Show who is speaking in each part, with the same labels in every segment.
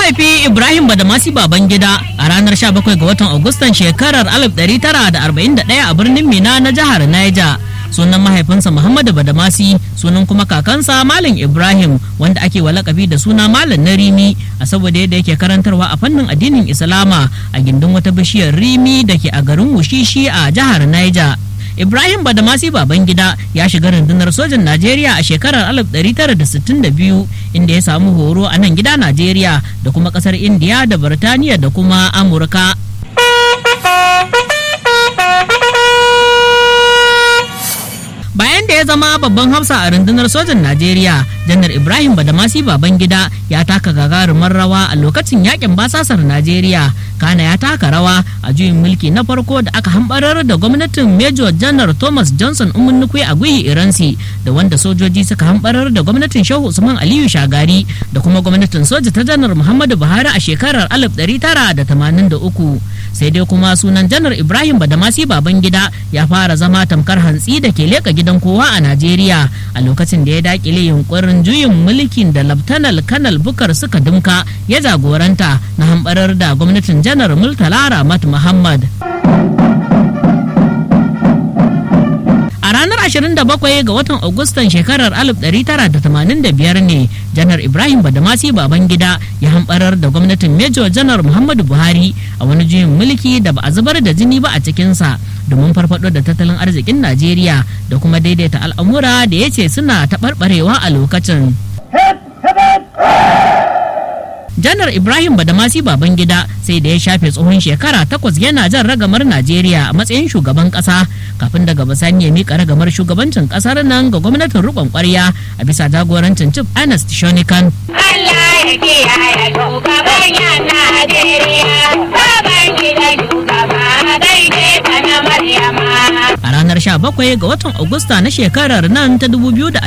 Speaker 1: haifi Ibrahim Badamasi Babangida a ranar 17 ga watan Agustan shekarar 1941 a birnin Mina na jihar Niger. Sunan mahaifinsa Muhammadu Badamasi sunan kuma kakansa Malam Ibrahim wanda ake wa lakabi da suna Malam na Rimi a saboda yadda yake karantarwa a fannin addinin Islama a gindin wata bishiyar Rimi da ke a garin Wushishi a jihar Niger. Ibrahim Badamasi Babangida ya shiga rundunar sojan Najeriya a shekarar 1962 inda ya samu horo a nan gida Najeriya da kuma kasar Indiya da Birtaniya da kuma Amurka. bayan da ya zama babban hafsa a rundunar sojan najeriya janar ibrahim badamasi babangida ya taka gagarumar rawa a lokacin yakin basasar najeriya kana ya taka rawa a juyin mulki na farko da aka hambarar da gwamnatin major janar thomas johnson umunnukwe a guhi iransi da wanda sojoji suka hambarar da gwamnatin shehu usman aliyu shagari da kuma gwamnatin soja ta janar muhammadu buhari a shekarar 1983 sai dai kuma sunan janar ibrahim badamasi babangida ya fara zama tamkar hantsi da ke leka gidan kowa a najeriya a lokacin da ya dakile yunkurin juyin mulkin da laftanal kanal bukar suka dumka ya jagoranta na hambarar da gwamnatin janar murtala ramat muhammad A ranar 27 ga watan Agustan shekarar 1985 ne janar Ibrahim Badamasi Babangida ya hambarar da gwamnatin Major janar Muhammadu Buhari a wani juyin mulki da ba a zubar da jini ba a cikinsa domin farfado da tattalin arzikin Najeriya da kuma daidaita al'amura da ya ce suna taɓarɓarewa a lokacin. janar ibrahim badamasi babangida sai da ya shafe tsohon shekara takwas yana jan ragamar najeriya a matsayin shugaban kasa kafin daga bisani ya mika ragamar shugabancin kasar nan ga gwamnatin rikon kwarya a bisa jagorancin chief ernest shonikan
Speaker 2: Allah ya kiyaye shugaban yan Najeriya, baban gida shugaba daidai ta na Maryama.
Speaker 1: a ranar 17 ga watan agusta na shekarar nan ta 2026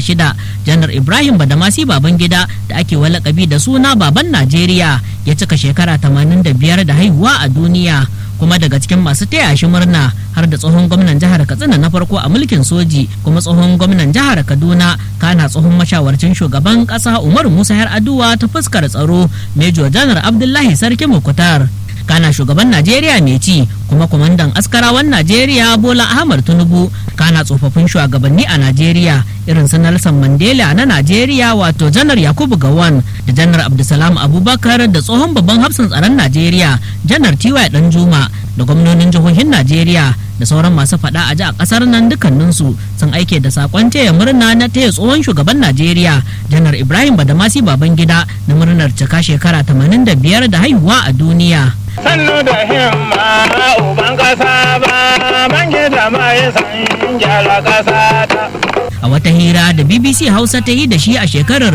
Speaker 1: janar ibrahim badamasi babangida da ake walakabi da suna baban najeriya ya cika shekara 85 da haihuwa a duniya kuma daga cikin masu taya shi murna har da tsohon gwamnan jihar katsina na farko a mulkin soji kuma tsohon gwamnan jihar kaduna kana tsohon mashawarcin shugaban kasa umar musa yar aduwa ta fuskar tsaro major janar abdullahi sarki mukutar kana shugaban najeriya mai ci kuma kwamandan askarawan najeriya bola ahmad tinubu kana tsofaffin shugabanni a najeriya irin su nelson mandela na najeriya wato janar yakubu gawan da janar abdulsalam abubakar da tsohon babban hafsan tsaron najeriya janar tiwa danjuma da gwamnonin jihohin najeriya da sauran masu faɗa a ji a ƙasar nan dukkaninsu sun aike da sakon taya murna na taya tsohon shugaban najeriya janar ibrahim badamasi babangida na murnar cika shekara 85 da haihuwa a duniya
Speaker 3: sannu da himma uban kasa ba ban gida mai san gyara kasa ta
Speaker 1: a wata hira da bbc hausa ta yi da shi a shekarar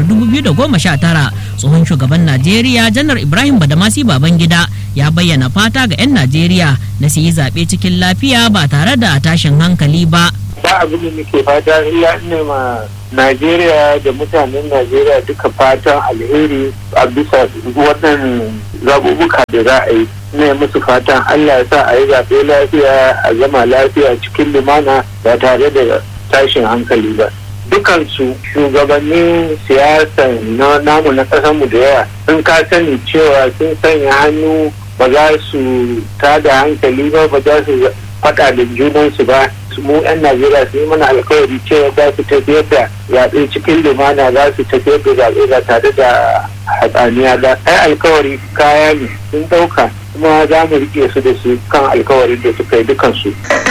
Speaker 1: 2019 tsohon shugaban najeriya janar ibrahim badamasi babangida ya bayyana fata ga 'yan najeriya na su yi zaɓe cikin lafiya ba tare da tashin hankali ba
Speaker 4: ba abin da muke fata illa ne ma Najeriya da mutanen Najeriya duka fatan alheri a bisa wannan zaɓuɓɓuka da za a yi ne musu fatan Allah ya sa a yi zaɓe lafiya a zama lafiya cikin lumana ba tare da tashin hankali ba dukansu shugabannin siyasa na namu na ƙasarmu da yawa sun ka sani cewa sun sanya hannu ba za su tada hankali ba ba za su faɗa da junansu ba mu 'yan najeriya su yi mana alkawari cewa za su tafiyar da zaɓe cikin lumana za su tafiyar da zaɓe ba tare da hatsaniya ba ai alkawari kaya ne sun ɗauka kuma za mu riƙe su da su kan alkawarin da suka yi dukansu.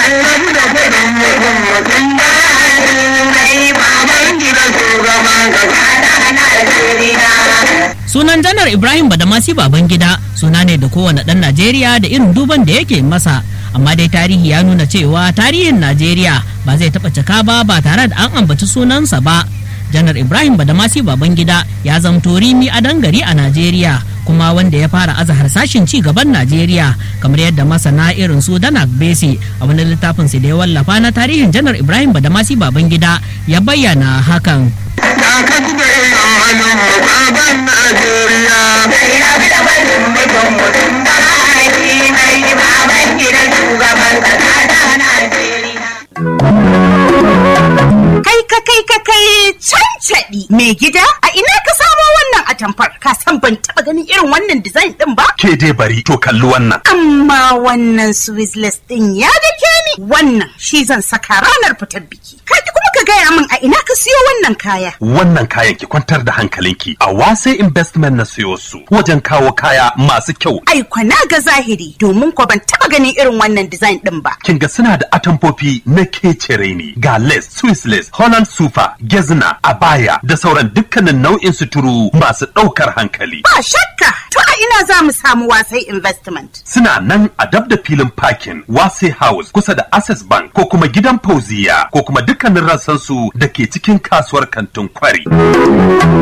Speaker 1: sunan janar ibrahim badamasi babangida suna ne da kowane ɗan najeriya da irin duban da yake masa amma dai tarihi ya nuna cewa tarihin najeriya ba zai taɓa cika ba ba tare da an ambaci sunansa ba janar ibrahim badamasi babangida ya zamto rimi a dangari a najeriya kuma wanda ya fara aza harsashin ci gaban najeriya kamar yadda masana irin su danak besi a wani littafin da ya wallafa na tarihin janar ibrahim badamasi babangida ya bayyana hakan
Speaker 5: Kaka da irin halin mukaban Najeriya.
Speaker 6: Kai ka kai ka kai cancaɗi mai gida a ina ka samo wannan atamfa atamfar ka san ban taba ganin irin wannan design din ba
Speaker 7: Ke dai bari to kalli wannan.
Speaker 6: amma wannan swisless din ya dake ni wannan shi zan saka ranar fitar biki kai kuma ka gaya min a ina ka siyo wannan kaya
Speaker 7: Wannan kayan ki kwantar da hankalinki a wase investment na siyo su wajen kawo kaya masu kyau.
Speaker 6: ai kwana ga zahiri domin ko ban taba ganin irin wannan design din ba
Speaker 7: Kin ga suna da atamfofi na kecere ne ga lace, Swiss lace, Holland sufa, gezna, abaya da sauran dukkanin nau'in suturu masu ɗaukar hankali.
Speaker 6: ba shakka to a ina za mu samu wasai investment
Speaker 7: Suna nan a dab da filin parking Wase House kusa da Access Bank ko kuma gidan Fauziya ko kuma dukkanin rassansu da ke cikin kasuwar kantin kwari.